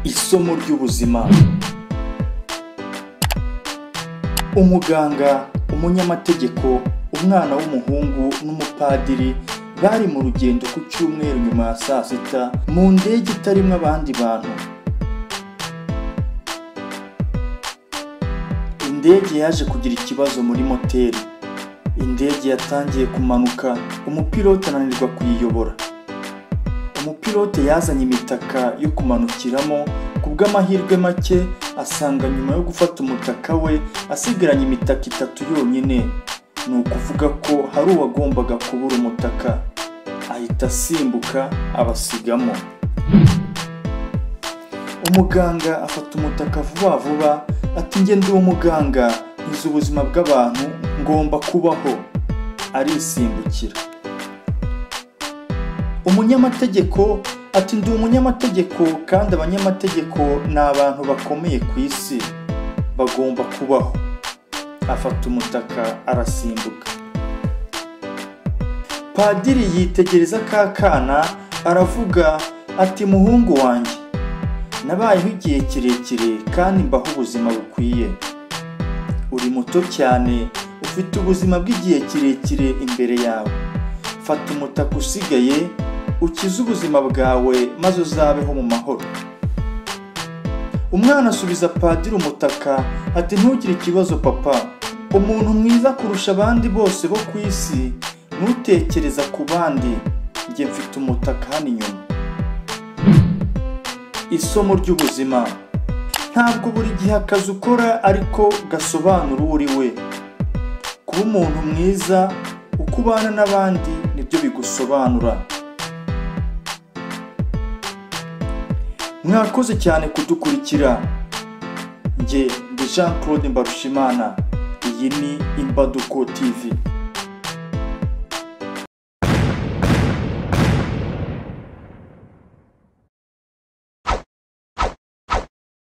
isomo ry'ubuzima umuganga umunyamategeko umwana w'umuhungu n'umupadiri bari mu rugendo ku cyumweru nyuma ya saa sita mu ndege itarimo abandi bantu indege yaje kugira ikibazo muri moteri indege yatangiye kumanuka umupilote ananirwa kuyiyobora umupilote yazanye imitaka yo kumanukiramo ku bw'amahirwe make asanga nyuma yo gufata umutaka we asigaranye imitaka itatu yonyine ni ukuvuga ko hari uwagombaga kubura umutaka ahita asimbuka abasigamo umuganga afata umutaka vuba vuba ati njye ndi umuganga nzi ubuzima bw'abantu ngomba kubaho arisimbukira umunyamategeko ati ndi umunyamategeko kandi abanyamategeko ni abantu bakomeye ku isi bagomba kubaho afata umutaka arasimbuka padiri yitegereza ka kana aravuga ati muhungu wanjye nabayeho igihe kirekire kandi mbaho ubuzima bukwiye uri muto cyane ufite ubuzima bw'igihe kirekire imbere yawe fata umutaka usigaye ukize ubuzima bwawe maze uzabeho mu mahoro umwana asubiza padiri umutaka ati ntugire ikibazo papa umuntu mwiza kurusha abandi bose bo ku isi ntutekereza ku bandi njye mfite umutaka hano inyuma isomo ry'ubuzima ntabwo buri gihe akazi ukora ariko gasobanura uwo uri we kuba umuntu mwiza uko ubana n'abandi nibyo bigusobanura mwakoze cyane kudukurikira njye ndi jean claude mbarushimana iyi ni imbaduko tv